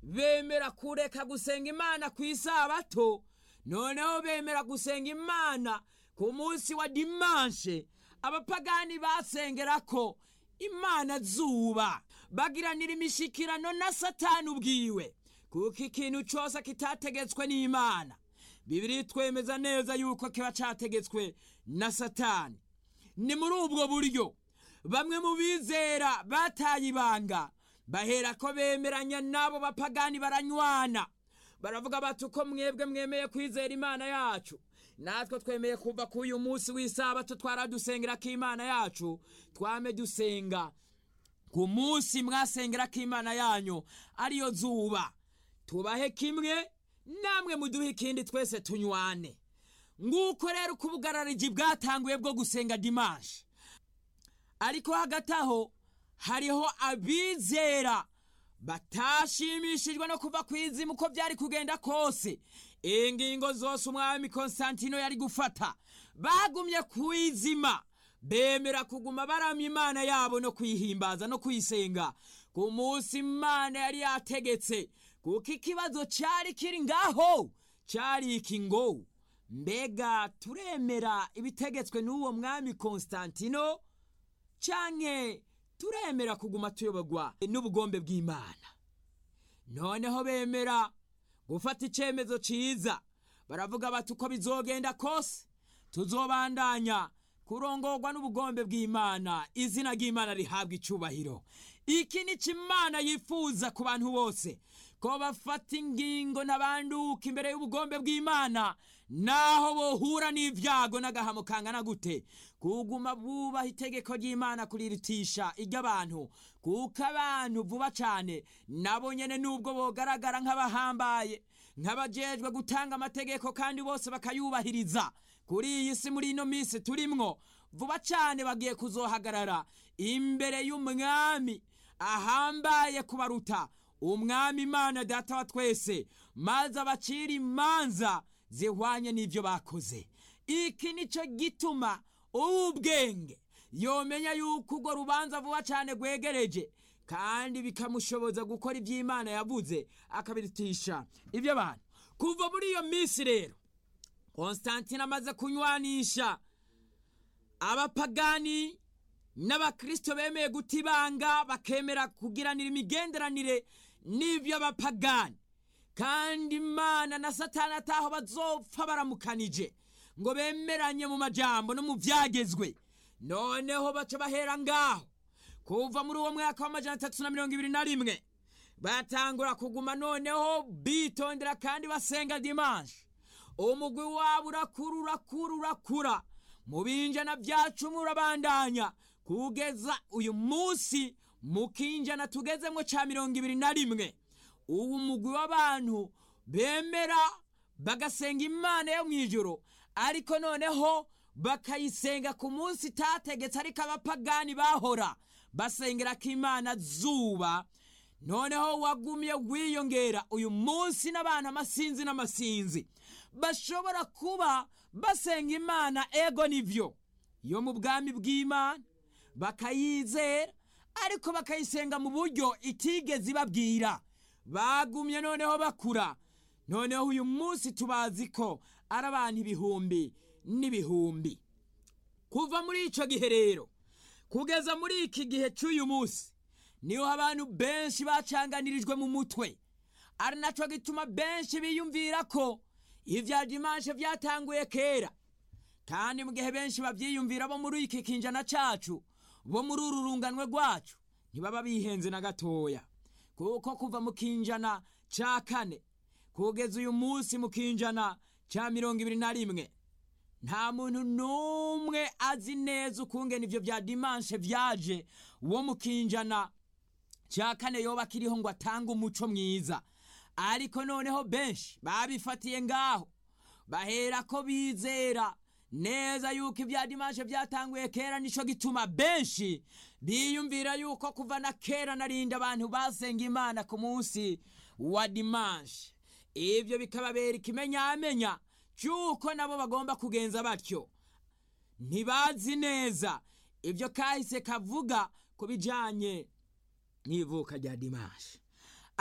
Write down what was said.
bemera kureka gusenga imana ku isabato noneho bemera gusenga imana ku munsi wa dimanshe abapagani basengera ko imana zuba bagiranira imishikirano na satani ubwiwe kuko ikintu cyose kitategetswe n'imana bibiri twemeza neza yuko kiba cyategetswe na satani ni muri ubwo buryo bamwe mu bizera bataye ibanga bahera ko bemeranya n'abo bapagani baranywana baravuga bati uko mwebwe mwemeye kwizera imana yacu natwe twemeye kuva ku uyu munsi w'isabato twaradusengera ko imana yacu twame dusenga ku munsi mwasengera ko imana yanyu ariyo zuba tubahe kimwe namwe muduhe ikindi twese tunywane nguko rero uko ubugarariji bwatanguye bwo gusenga dimanshi ariko hagati aho hariho abizera batashimishijwe no kuva ku izimu uko byari kugenda kose ingingo zose umwami konsantino yari gufata bagumye ku izima bemera kuguma baramya imana yabo no kuyihimbaza no kuyisenga ku munsi imana yari yategetse kuko ikibazo cyari kiri ngaho cyari iki ngo mbega turemera ibitegetswe n'uwo mwami konsantino cyane turemera kuguma tuyoborwa n'ubugombe bw'imana noneho bemera gufata icyemezo cyiza baravuga bati uko bizogenda kose tuzobandanya kurongorwa n'ubugombe bw'imana izina ry'imana rihabwa icyubahiro iki ni imana yifuza ku bantu bose ko bafata ingingo n'abanduka imbere y'ubugombe bw'imana naho bohura n'ibyago n'agahamo kangana gute kuguma bubaha itegeko ry'imana kurirutisha iry'abantu kuko abantu vuba cyane nabo nyine nubwo bogaragara nk'abahambaye nk'abajejwe gutanga amategeko kandi bose bakayubahiriza kuri iyi si muri ino minsi turimwo vuba cyane bagiye kuzohagarara imbere y'umwami ahambaye kubaruta umwami imana data wa twese maze abacira imanza zihwanye n'ibyo bakoze iki nicyo gituma uw'ubwenge yomenya yuko urwo rubanza vuba cyane rwegereje kandi bikamushoboza gukora iby'imana yavuze akabirutisha iby'abantu kuva muri iyo minsi rero konstantine amaze kunywanisha abapagani n'abakristo bemeye guta ibanga bakemera kugiranira imigenderanire n'ibyo bapagani kandi imana na satani ataho bazopfa baramukanije ngo bemeranye mu majambo no mu byagezwe noneho baca bahera ngaho kuva muri uwo mwaka w'amajana atatu na mirongo ibiri na rimwe batangura kuguma noneho bitondera kandi basenga dimanshi umugwi wabo urakura urakura urakura mu binjana bya cumi urabandanya kugeza uyu munsi mu kinjana tugezemo cya mirongo ibiri na rimwe ubu umugwi w'abantu bemera bagasenga imana yo mu ijoro ariko noneho bakayisenga ku munsi itategetse ariko abapagani bahora basengera ko imana zuba noneho wagumye wiyongera uyu munsi n'abantu amasinzi n'amasinzi bashobora kuba basenga imana ego nibyo yo mu bwami bw'imana bakayizera ariko bakayisenga mu buryo itigeze ibabwira bagumye noneho bakura noneho uyu munsi tubazi ko ari abantu ibihumbi n'ibihumbi kuva muri icyo gihe rero kugeza muri iki gihe cy'uyu munsi niho abantu benshi bacanganirijwe mu mutwe ari nacyo gituma benshi biyumvira ko ibya dimanshi byatanguye kera kandi mu gihe benshi babyiyumvira bo muri iki kinjana cyacu bo muri uru runganwe rwacu ntibaba bihenze na gatoya kuko kuva mu kinjana cya kane kugeza uyu munsi mu kinjana cya mirongo ibiri na rimwe nta muntu n'umwe azi neza ukungena ibyo bya dimanshi byaje wo mu kinjana cya kane yoba akiriho ngo atange umuco mwiza ariko noneho benshi babifatiye ngaho bahera ko bizera neza yuko ibya dimanshi byatanguye kera nicyo gituma benshi biyumvira yuko kuva na kera narinda abantu basenga imana ku munsi wa dimanshi ibyo bikababera ikimenyamenya cy'uko nabo bagomba kugenza batyo ntibazi neza ibyo kahise kavuga ku bijyanye n'ivuka rya dimanshi